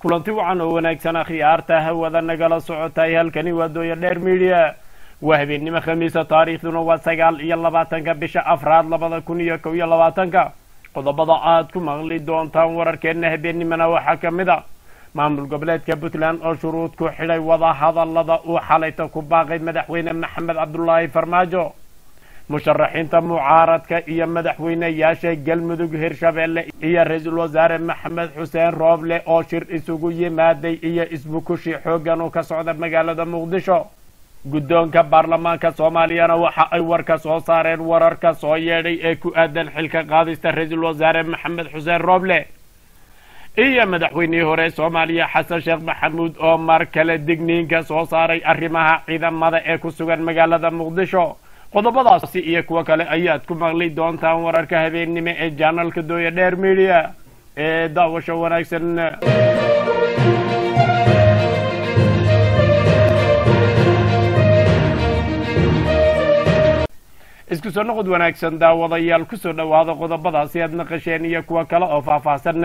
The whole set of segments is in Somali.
kulanti wacan oo wanaagsan akhyaarta hawada nagala socotay halkani waa dooya dheer midiya waa habeennimo khamiisa taariikhduna waa sagaal iyo labaatanka bisha afraad labada kun iyo kow iyo labaatanka qodobada aad ku maqli doontaan wararkeenna habeennimona waxaa ka mid a maamul goboleedka puntland oo shuruud ku xidhay wada hadallada uu xalayta ku baaqay madaxweyne maxamed cabdulaahi farmaajo musharaxiinta mucaaradka iyo madaxweyneyaasha galmudug hirshabeelle iyo ra-iisul wasaare maxamed xuseen rooble oo shir isugu yimaaday iyo isbukushi xooggan oo ka socda magaalada muqdisho guddoonka baarlamaanka soomaaliyana waxa ay warka soo saareen wararka soo yeedhay ee ku aadan xilka qaadista ra-iisul wasaare maxamed xuseen rooble iyo madaxweynihii hore soomaaliya xasan sheekh maxamuud oo mar kale digniinka soo saaray arrimaha ciidamada ee ku sugan magaalada muqdisho qodobadaasi iyo kuwo kale ayaad ku maqli doontaan wararka habeennimo ee janalka dooya dheer midiya ee daawasho wanaagsan isku soo noqod wanaagsan daawadayaal kusoo dhowaada qodobadaasi aad naqasheen iyo kuwo kale oo faahfaahsan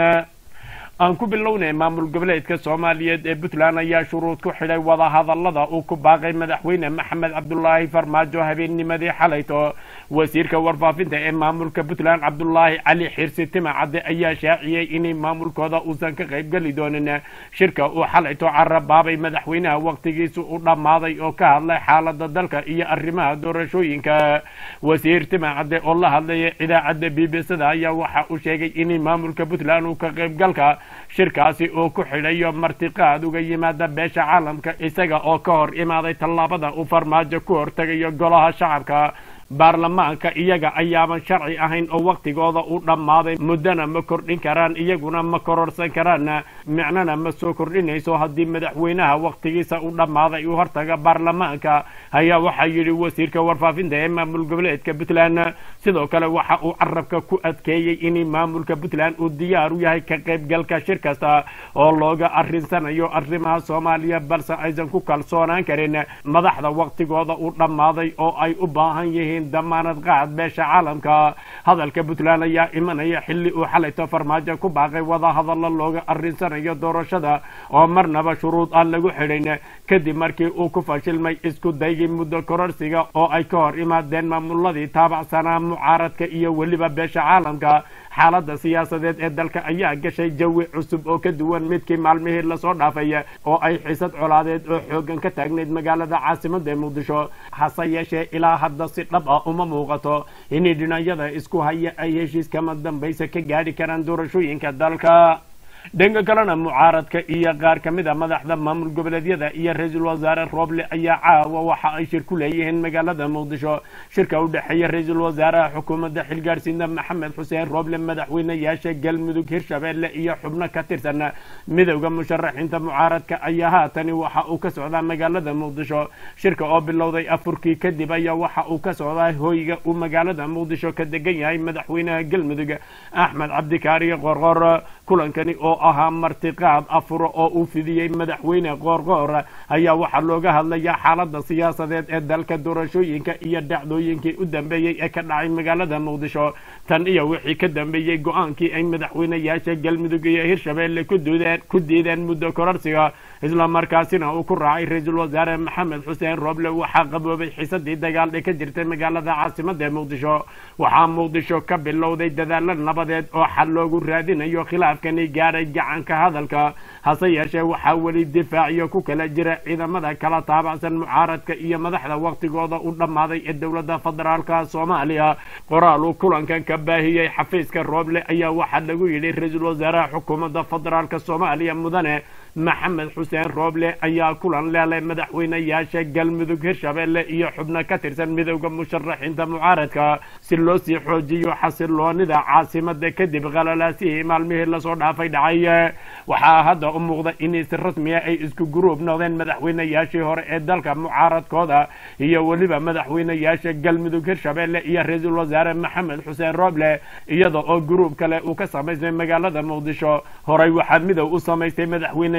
aan ku bilownay maamul goboleedka soomaaliyeed ee puntland ayaa shuruud ku xidhay wada hadallada uu ku baaqay madaxweyne maxamed cabdulaahi farmaajo habeennimadii xalayto wasiirka warfaafinta ee maamulka puntland cabdulaahi cali xirsi timacadde ayaa shaaciyey inay maamulkooda uusan ka qaybgeli doonin shirka uu xalayto carabaabay madaxweynaha wakhtigiisa u dhammaaday oo ka hadlay xaalada dalka iyo arrimaha doorashooyinka wasiir timacadde oo la hadlaya idaacadda b b c da ayaa waxa uu sheegay inay maamulka puntland uu ka qaybgalka shirkaasi uu ku xidhayo martiqaad uga yimaada beesha caalamka isaga oo ka hor imaaday tallaabada uu farmaajo ku hortegayo golaha shacabka baarlamaanka iyaga ayaaban sharci ahayn oo wakhtigooda u dhammaaday muddana ma kordhin karaan iyaguna ma kororsan karaan micnana ma soo kordhinayso haddii madaxweynaha wakhtigiisa u dhammaaday uu hortaga baarlamaanka ayaa waxaa yidhi wasiirka warfaafinta ee maamul goboleedka puntland sidoo kale waxa uu carabka ku adkeeyey in maamulka puntland uu diyaar u yahay ka qaybgalka shir kasta oo looga arrinsanayo arrimaha soomaaliya balse aysan ku kalsoonaan karin madaxda wakhtigooda u dhammaaday oo ay u baahan yihiin damaanad qaad beesha caalamka hadalka puntland ayaa imanaya xilli uu xalayto farmaajo ku baaqay wada hadallo looga arrinsanayo doorashada oo marnaba shuruud aan lagu xidhayn kadib markii uu ku fashilmay isku daygii muddo kororsiga oo ay ka hor imaadeen maamuladii taabacsanaa mucaaradka iyo weliba beesha caalamka xaaladda siyaasadeed ee dalka ayaa gashay jawi cusub oo ka duwan midkii maalmihii lasoo dhaafay oo ay xiisad colaadeed oo xooggan ka taagnayd magaalada caasimada ee muqdisho hase yeeshee ilaa hadda si dhab ah uma muuqato inay dhinacyada isku haya ay heshiis kama dambaysa ka gaadhi karaan doorashooyinka dalka dhanka kalena mucaaradka iyo qaar ka mid a madaxda maamul goboleedyada iyo ra-iisul wasaare rooble ayaa caawa waxa ay shir ku leeyihiin magaalada muqdisho shirka u dhexeeya ra-iisul wasaaraha xukuumadda xilgaadhsiinta maxamed xuseen rooble madaxweyneyaasha galmudug hirshabeelle iyo xubno ka tirsan midowda musharaxiinta mucaaradka ayaa haatani waxa uu ka socdaa magaalada muqdisho shirka oo bilowday afurkii kadib ayaa waxa uu ka socdaa hoyga uu magaalada muqdisho ka degan yahay madaxweynaha galmudug axmed cabdikaariyo qorqor kulankani oo ahaa martiqaad afuro oo uu fidiyey madaxweyne qoorqoor ayaa waxaa looga hadlayaa xaalada siyaasadeed ee dalka doorashooyinka iyo dhacdooyinkii u dambeeyey ee ka dhacay magaalada muqdisho tan iyo wixii ka dambeeyey go-aankii ay madaxweyneyaasha galmudug iyo hirshabeelle ku diideen muddo kororsiga isla markaasina uu ku raacay ra-iisul wasaare maxamed xuseen rooble waxaa qaboobay xiisadii dagaaldhe ka jirtay magaalada caasimada ee muqdisho waxaa muqdisho ka bilowday dadaalo nabadeed oo xal loogu raadinayo khilaafkani gaadhay gacanka hadalka hase yeeshee waxaa weli difaaciyo ku kala jira ciidamada kala taabacsan mucaaradka iyo madaxda wakhtigooda u dhammaaday ee dowladda federaalka soomaaliya qoraal uu kulankan ka baahiyey xafiiska rooble ayaa waxaa lagu yidhi ra-iisul wasaaraha xukuumadda federaalka soomaaliya mudane maxamed xuseen rooble ayaa kulan leelay madaxweyneyaasha galmudug hirshabeelle iyo xubno ka tirsan midowda musharaxiinta mucaaradka si loo sii xoojiyo xasiloonida caasimada kadib qalalaasihii maalmihii lasoo dhaafay dhacay waxaa hadda u muuqda in si rasmiya ay isku guruub noqdeen madaxweyneyaashii hore ee dalka mucaaradkooda iyo weliba madaxweyneyaasha galmudug hirshabeelle iyo ra-iisul wasaare maxamed xuseen rooble iyada oo guruub kale uu ka samaysmay magaalada muqdisho horey waxaa midow u samaystay madaxweyne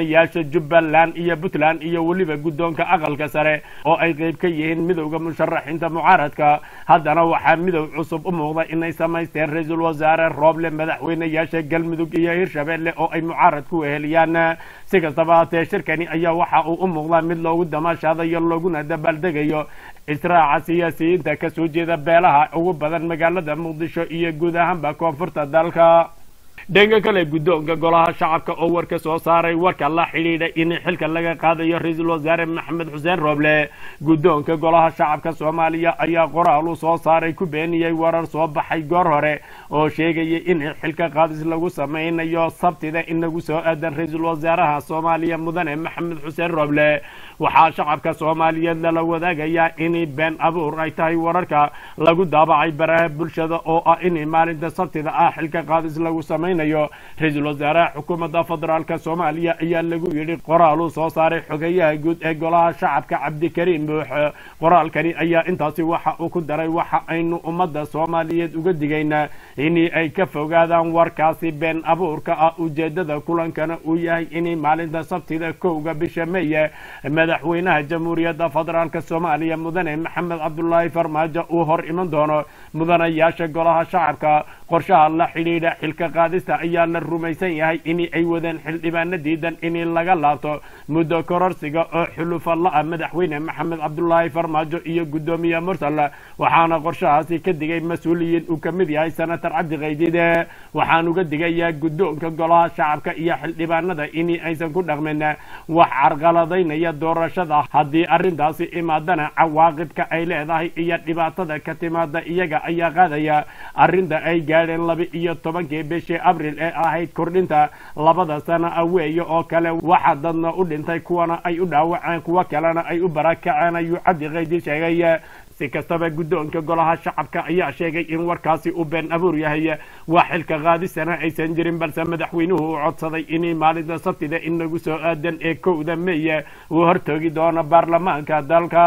madaxweynayaasha jubbaland iyo puntland iyo weliba guddoonka aqalka sare oo ay qayb ka yihiin midowda musharaxiinta mucaaradka haddana waxaa midow cusub u muuqda inay samaysteen ra-iisul wasaare rooble madaxweynayaasha galmudug iyo hirshabeelle oo ay mucaarad ku weheliyaan si kastaba haatee shirkani ayaa waxa uu u muuqdaa mid loogu damaashaadayo looguna dabaaldegayo israaca siyaasiyiinta ka soo jeeda beelaha ugu badan magaalada muqdisho iyo guud ahaanba koonfurta dalka dhanka kale guddoonka golaha shacabka oo war ka soo saaray warka la xidhiidha in xilka laga qaadayo ra-iisul wasaare maxamed xuseen rooble guddoonka golaha shacabka soomaaliya ayaa qoraal u soo saaray ku beeniyey warar soo baxay goor hore oo sheegaya in xilka qaadis lagu samaynayo sabtida in lagu soo aadan ra-iisul wasaaraha soomaaliya mudane maxamed xuseen rooble waxaa shacabka soomaaliyeed lala wadaagayaa in been abuur ay tahay wararka lagu daabacay baraha bulshada oo ah in maalinta sabtida ah xilka qaadis lagu samaynayo ra-iisul wasaaraha xukuumadda federaalk soomaaliya ayaa lagu yidhi qoraal uu soo saaray xogeyaha guud ee golaha shacabka cabdikariim buux qoraalkani ayaa intaasi waxa uu ku daray waxa aynu ummadda soomaaliyeed uga digaynaa in ay ka fogaadaan warkaasi been abuurka ah ujeedada kulankana uu yahay in maalinta sabtida kowga bisha meye madaxweynaha jamhuuriyadda federaalk soomaaliya mudane maxamed cabdulaahi farmaajo uu hor iman doono mudanayaasha golaha shacabka qorshaha la xidhiidha xilka qaadista ayaa la rumaysan yahay in ay wadeen xildhibaano diidan in laga laabto muddo kororsiga oo xulufa la-a madaxweyne maxamed cabdulaahi farmaajo iyo guddoomiye mursal waxaana qorshahaasi ka digay mas-uuliyiin uu ka mid yahay senator cabdi kaydide waxaan uga digayaa guddoonka golaha shacabka iyo xildhibaanada in aysan ku dhaqmin wax carqaladaynaya doorashada haddii arrintaasi imaadana cawaaqibka ay leedahay iyo dhibaatada ka timaada iyaga ayaa qaadaya arrinta ay gaadheen laba iyo tobankii bishii abril ee ahayd kordhinta labada sana aweeye oo kale waxa dadna u dhintay kuwana ay u dhaawaceen kuwo kalena ay u barakaceen ayuu cabdi kaydi sheegay si kastaba guddoonka golaha shacabka ayaa sheegay in warkaasi uu been abuur yahay waa xilka qaadisana aysan jirin balse madaxweynuhu uu codsaday in maalinta sabtida in lagu soo aadan ee kowda meye uu hortoogi doono baarlamaanka dalka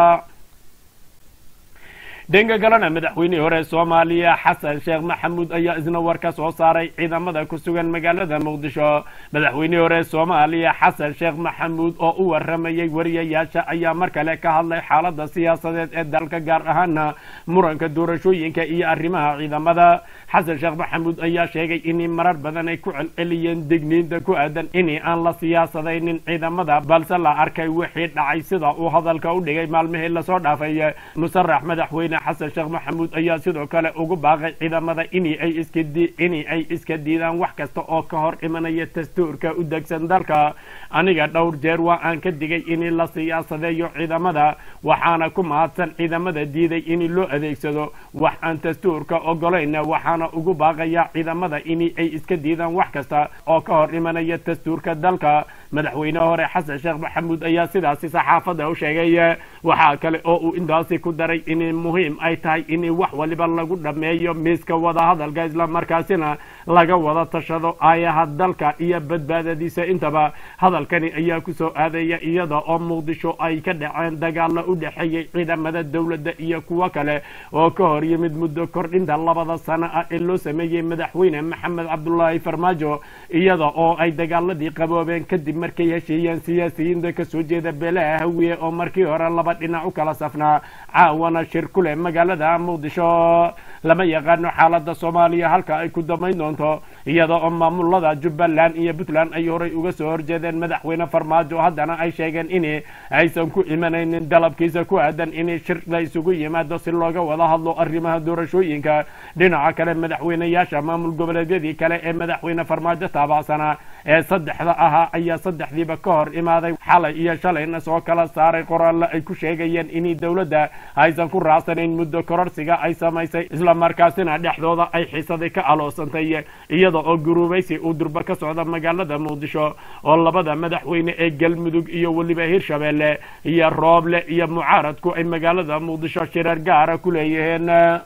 dhanka kalena madaxweynihii hore soomaaliya xasan sheekh maxamuud ayaa isna war ka soo saaray ciidamada ku sugan magaalada muqdisho madaxweynihii hore soomaaliya xasan sheekh maxamuud oo u waramayay wariyayaasha ayaa mar kale ka hadlay xaalada siyaasadeed ee dalka gaar ahaana muranka doorashooyinka iyo arrimaha ciidamada xasan sheekh maxamuud ayaa sheegay in marar badan ay ku celceliyeen digniinta ku aadan in aan la siyaasadaynin ciidamada balse la arkay wixii dhacay sida uu hadalka u dhigay maalmihii lasoo dhaafay musarax madaxweyne xasan sheekh maxamuud ayaa sidoo kale ugu baaqay ciidamada in ay iska in ay iska diidaan wax kasta oo ka hor imanaya dastuurka u degsan dalka aniga dhowr jeer waa aan ka digay in la siyaasadeeyo ciidamada waxaana ku mahadsan ciidamada diiday in loo adeegsado wax aan dastuurka ogolayna waxaana ugu baaqaya ciidamada in ay iska diidaan wax kasta oo ka hor imanaya dastuurka dalka madaxweyne hore xasan sheekh maxamuud ayaa sidaasi saxaafadda u sheegay waxaa kale oo uu intaasi ku daray in muhiim ay tahay in wax waliba lagu dhammeeyo miiska wadahadalka islamarkaasina laga wada tashado aayaha dalka iyo badbaadadiisa intaba hadalkani ayaa ku soo aadaya iyada oo muqdisho ay ka dhaceen dagaalo u dhexeeyey ciidamada dowladda iyo kuwo kale oo ka hor yimid muddo kordhinta labada sano ah ee loo sameeyey madaxweyne maxamed cabdulaahi farmaajo iyada oo ay dagaaladii qaboobeen kadib markay heshiiyeen siyaasiyiinta kasoo jeeda beelaha hawiye oo markii hore laba dhinac u kala safnaa caawana shir ku leh magaalada muqdisho lama yaqaano xaalada soomaaliya halka ay ku damayn doonto iyada oo maamulada jubbaland iyo puntland ay horay uga soo horjeedeen madaxweyne farmaajo haddana ay sheegeen in aysan ku imanaynin dalabkiisa ku aadan in shir la isugu yimaado si looga wada hadlo arrimaha doorashooyinka dhinaca kale madaxweyneyaasha maamul goboleedyadii kale ee madaxweyne farmaajo taabacsanaa ee saddexda ahaa ayaa saddexdiiba ka hor imaaday xalay iyo shalayna soo kala saaray qoraallo ay ku sheegayeen in dowladda aysan ku raacsanayn muddo kororsiga ay samaysay islamarkaasina dhexdooda ay xiisaday ka aloosantay iyada oo guruubaysi uu durba ka socda magaalada muqdisho oo labada madaxweyne ee galmudug iyo weliba hirshabeelle iyo rooble iyo mucaaradku ay magaalada muqdisho shirar gaara ku leeyihiin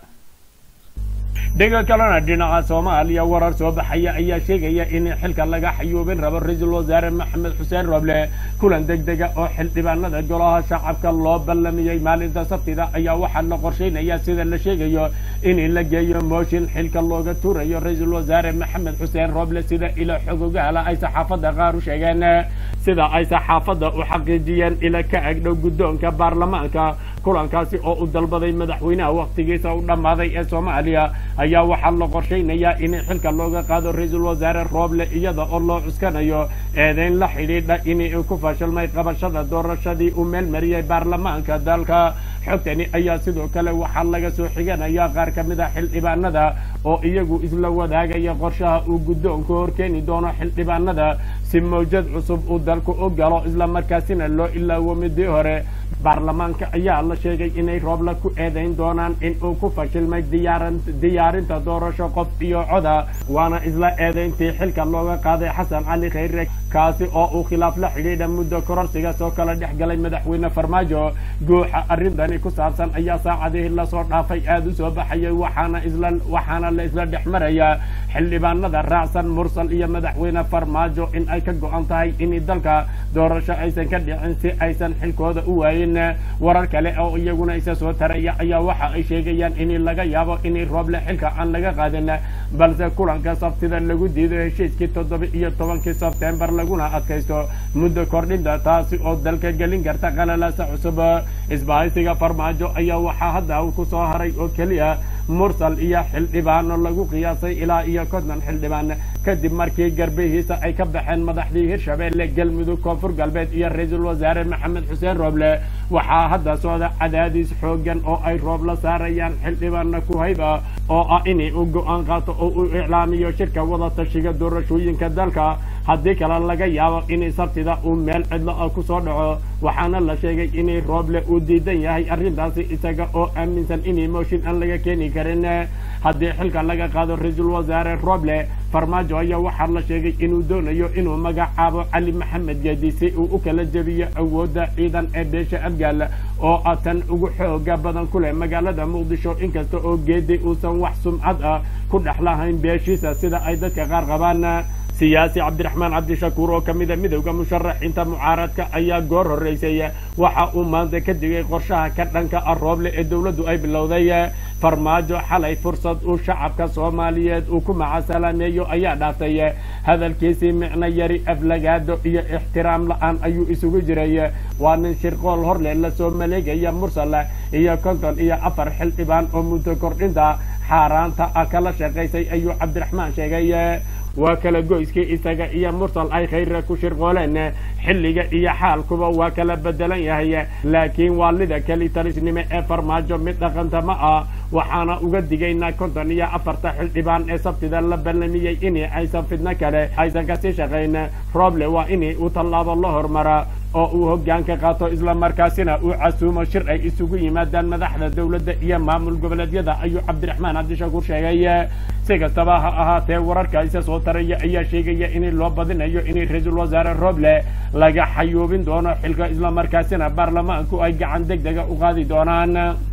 dhanka kalena dhinaca soomaaliya warar soo baxaya ayaa sheegaya in xilka laga xayuubin rabo ra-iisul wasaare maxamed xuseen roble kulan degdega oo xildhibaanada golaha shacabka loo ballamiyey maalinta sabtida ayaa waxaa la qorsheynaya sida la sheegayo in la geeyo mooshin xilka looga tuurayo ra-iisul wasaare maxamed xuseen roble sida ilo xogogahala ay saxaafadda qaar u sheegeen sida ay saxaafadda u xaqiijiyeen ila ka agdhow guddoonka baarlamaanka kulankaasi oo u dalbaday madaxweynaha wakhtigiisa u dhammaaday ee soomaaliya ayaa waxaa la qorshaynayaa in xilka looga qaado ra-iisul wasaare rooble iyada oo loo cuskanayo eedeyn la xidhiidha inay ku fashilmay qabashada doorashadii uu meel mariyey baarlamaanka dalka xogtani ayaa sidoo kale waxaa laga soo xiganaya qaar ka mid a xildhibaanada oo iyagu isla wadaagaya qorshaha uu guddoonku horkeeni doono xildhibaanada si mawjad cusub uu dalku u galo islamarkaasina loo ilaawo midii hore baarlamaanka ayaa la sheegay inay roobla ku eedayn doonaan in uu ku fashilmay diyaarinta doorasho qof iyo coda waana isla eedayntii xilka looga qaaday xasan cali khayre kaasi oo uu khilaaf la xidhiidha muddo kororsiga soo kala dhex galay madaxweyne farmaajo guuxa arrintani ku saabsan ayaa saacadihii lasoo dhaafay aada u soo baxayay waxaana isla waxaana la isla dhex marayaa xildhibaanada raacsan mursal iyo madaxweyne farmaajo in ay ka go-an tahay in dalka doorasho aysan ka dhicin si aysan xilkooda u waayin warar kale oo iyaguna isa soo taraya ayaa waxa ay sheegayaan in laga yaabo in rooble xilka aan laga qaadin balse kulanka sabtida lagu diido heshiiskii toddoba iyo tobankii sebtembar laguna adkaysto muddo kordhinta taasi oo dalka gelin karta qalalaasa cusub isbahaysiga farmaajo ayaa waxaa hadda ku soo haray oo keliya mursal iyo xildhibaano lagu qiyaasay ilaa iyo konton xildhibaan kadib markii garbihiisa ay ka baxeen madaxdii hirshabeelle galmudug koonfur galbeed iyo ra-iisul wasaare maxamed xuseen rooble waxaa hadda socda cadaadiis xoogan oo ay roob la saarayaan xildhibaana kuhayba oo ah inay u go-aan qaato oo uu iclaamiyo shirka wada tashiga doorashooyinka dalka haddii kale laga yaabo inay sabtida uu meel cidlo ah ku soo dhaco waxaana la sheegay inay rooble uu diidan yahay arrintaasi isaga oo aaminsan inay mooshin aan laga keeni karin haddii xilka laga qaado ra-iisul wasaare rooble farmaajo ayaa waxaa la sheegay inuu doonayo inuu magacaabo cali maxamed geedi si uu u kala jebiyo awoodda ciidan ee beesha abgaal oo ah tan ugu xooga badan ku leh magaalada muqdisho inkasta oo geedi uusan wax sumcad ah ku dhex lahayn beeshiisa sida ay dadka qaar qabaan siyaasi cabdiraxmaan cabdishakuur oo ka mida midowda musharaxiinta mucaaradka ayaa goor horreysay waxa uu maanta ka digay qorshaha ka dhanka ah rooble ee dowladdu ay bilowday farmaajo xalay fursad uu shacabka soomaaliyeed uu ku macasalaameeyo ayaa dhaaftay hadalkiisii micno yari aflagaado iyo ixtiraam la-aan ayuu isugu jiray waa nin shirqool horle lasoo maleegaya mursal iyo konton iyo afar xildhibaan oo muddo kordhinta xaaraanta ah kala shaqaysay ayuu cabdiraxmaan sheegay waa kala goyskii isaga iyo mursal ay khayra ku shirqooleen xilliga iyo xaalkuba waa kala bedelan yahay laakiin waalida keli talisnimo ee farmaajo mid dhaqanta ma ah waxaana uga digaynaa konton iyo afarta xildhibaan ee sabtida la ballamiyey in aysan fidno kale aysan kasii shaqayn rooble waa in uu tallaabo la hormara oo uu hoggaanka qaato islamarkaasina uu casuumo shir ay isugu yimaadaan madaxda dowladda iyo maamul goboleedyada ayuu cabdiraxmaan cabdishakuur sheegay si kastaba ha ahaatee wararka isa soo taraya ayaa sheegaya in loo badinayo in ra-iisul wasaare rooble laga xayuubin doono xilka islamarkaasina baarlamaanku ay gacan deg dega u qaadi doonaan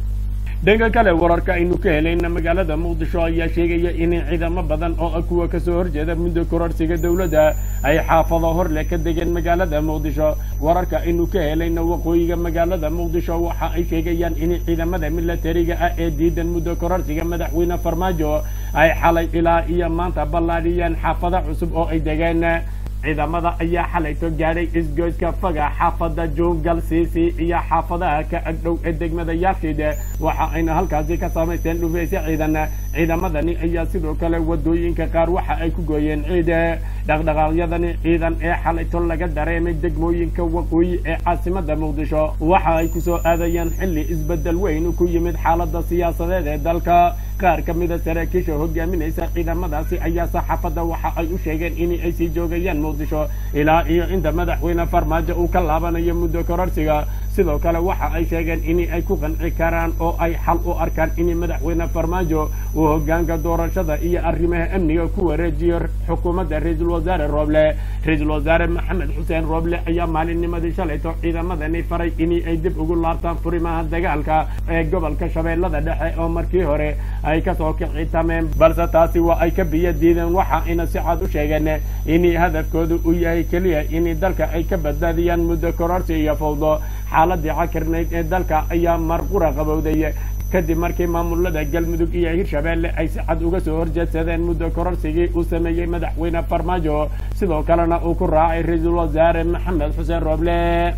dhanka kale wararka aynu ka helayna magaalada muqdisho ayaa sheegaya in ciidamo badan oo kuwa kasoo horjeeda muddo kororsiga dowladda ay xaafado horle ka degeen magaalada muqdisho wararka aynu ka helayna waqooyiga magaalada muqdisho waxa ay sheegayaan in ciidamada milatariga ah ee diidan muddo kororsiga madaxweyne farmaajo ay xalay ilaa iyo maanta ballaadhiyeen xaafado cusub oo ay degeen ciidamada ayaa xalayto gaadhay isgoyska faga xaafada juungal siisi iyo xaafadaha ka agdhow ee degmada yaashiid waxa ayna halkaasi ka samaysteen dhufeysyo ciidan ciidamadani ayaa sidoo kale wadooyinka qaar waxa ay ku gooyeen ciid dhaqdhaqaaqyadani ciidan ee xalayto laga dareemay degmooyinka waqooyi ee caasimada muqdisho waxa ay kusoo aadayeen xilli isbedel weyn ku yimid xaalada siyaasadeed ee dalka qaar ka mida saraakiisha hogaaminaysa ciidamadaasi ayaa saxaafadda waxa ay u sheegeen in ay sii joogayaan muqdisho ilaa iyo inta madaxweyne farmaajo uu ka laabanayo muddo kororsiga sidoo kale waxa ay sheegeen in ay ku qanci karaan oo ay xal u arkaan in madaxweyne farmaajo uu hogaanka doorashada iyo arrimaha amniga ku wareejiyo xukuumadda ra-iisul wasaare rooble ra-iisul wasaare maxamed xuseen rooble ayaa maalinnimadii shalayto ciidamadani faray in ay dib ugu laabtaan furimaha dagaalka ee gobolka shabeellada dhexe oo markii hore ay kasoo kicitameen balse taasi waa ay ka biyo diideen waxa ayna si cad u sheegeen in hadafkoodu uu yahay keliya in dalka ay ka badbaadiyaan muddo kororsi iyo fawdo xaaladii cakirnayd ee dalka ayaa marqura qabowday kadib markii maamulada galmudug iyo hirshabeelle ay si cad uga soo horjeedsadeen muddo kororsigii uu sameeyey madaxweyne farmaajo sidoo kalena uu ku raacay ra-iisul wasaare maxamed xuseen rooble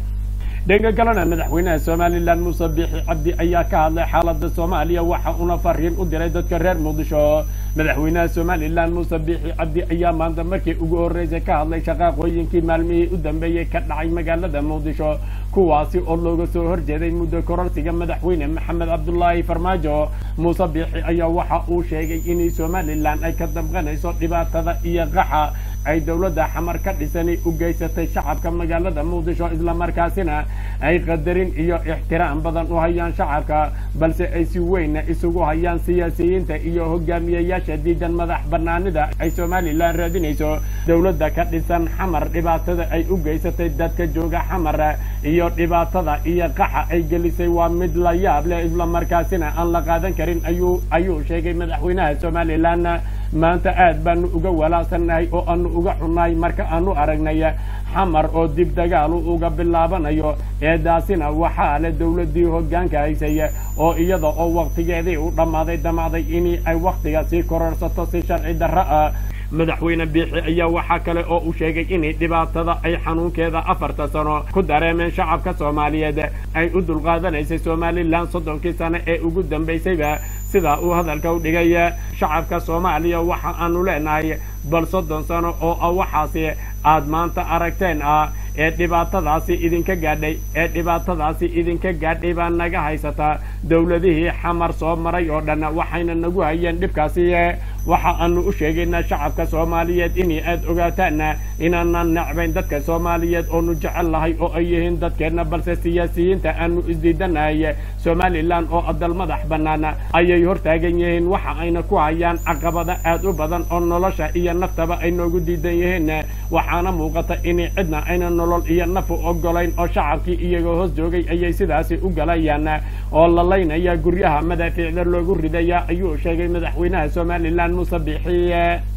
dhanka kalena madaxweynaha somalilan muuse biixi cabdi ayaa ka hadlay xaalada soomaaliya waxa uuna fariin u diray dadka reer muqdisho madaxweynaha somalilan muuse biixi cabdi ayaa maanta markii ugu horreysay ka hadlay shaqaaqooyinkii maalmihii u dambeeyey ka dhacay magaalada muqdisho kuwaasi oo looga soo horjeeday muddo kororsiga madaxweyne maxamed cabdulaahi farmaajo muuse biixi ayaa waxa uu sheegay inay somalilan ay ka damqanayso dhibaatada iyo qaxa ay dowladda xamar ka dhisani u geysatay shacabka magaalada muqdisho islamarkaasina ay qadarin iyo ixtiraam badan u hayaan shacabka balse ay si weynna isugu hayaan siyaasiyiinta iyo hogaamiyayaasha diidan madax banaanida ay somalilan raadinayso dowladda ka dhisan xamar dhibaatada ay u geysatay dadka jooga xamar iyo dhibaatada iyo qaxa ay gelisay waa mid la yaab leh islamarkaasina aan la qaadan karin ayuu ayuu sheegay madaxweynaha somalilan maanta aad baanu uga walaacsannahay oo aanu uga xunnahay marka aanu aragnay xamar oo dib dagaalu uga bilaabanayo eedaasina waxaa leh dowladdii hoggaanka haysay oo iyada oo wakhtigeedii u dhammaaday damacday inii ay wakhtiga sii kororsato si sharci darro ah madaxweyne biixi ayaa waxaa kale oo uu sheegay inay dhibaatada ay xanuunkeeda afarta sano ku dareemeen shacabka soomaaliyeed ay u dulqaadanaysay somalilan soddonkii sano ee ugu dambaysayba sidaa uu hadalka u dhigay shacabka soomaaliya waxa aanu leenahay bal soddon sano oo ah waxaasi aad maanta aragteen ah ee dhibaatadaasi idinka gaadhay ee dhibaatadaasi idinka gaadhay baa naga haysataa dowladihii xamar soo maray oo dhan waxayna nagu hayeen dhibkaasi waxa aanu u sheegaynaa shacabka soomaaliyeed inay aad ogaataan inaanan necbayn dadka soomaaliyeed oonu jecel lahay oo ay yihiin dadkeenna balse siyaasiyiinta aanu isdiidanahay somalilan oo adal madax bannaan ayay hortaagan yihiin waxa ayna ku hayaan caqabada aad u badan oo nolosha iyo naftaba ay noogu diidan yihiin waxaana muuqata inay cidna ayna nolol iyo nafu ogolayn oo shacabkii iyagoo hoos joogay ayay sidaasi u galayaan oo lalaynaya guryaha madaafiicda loogu ridaya ayuu sheegay madaxweynaha somalilan muuse biixiye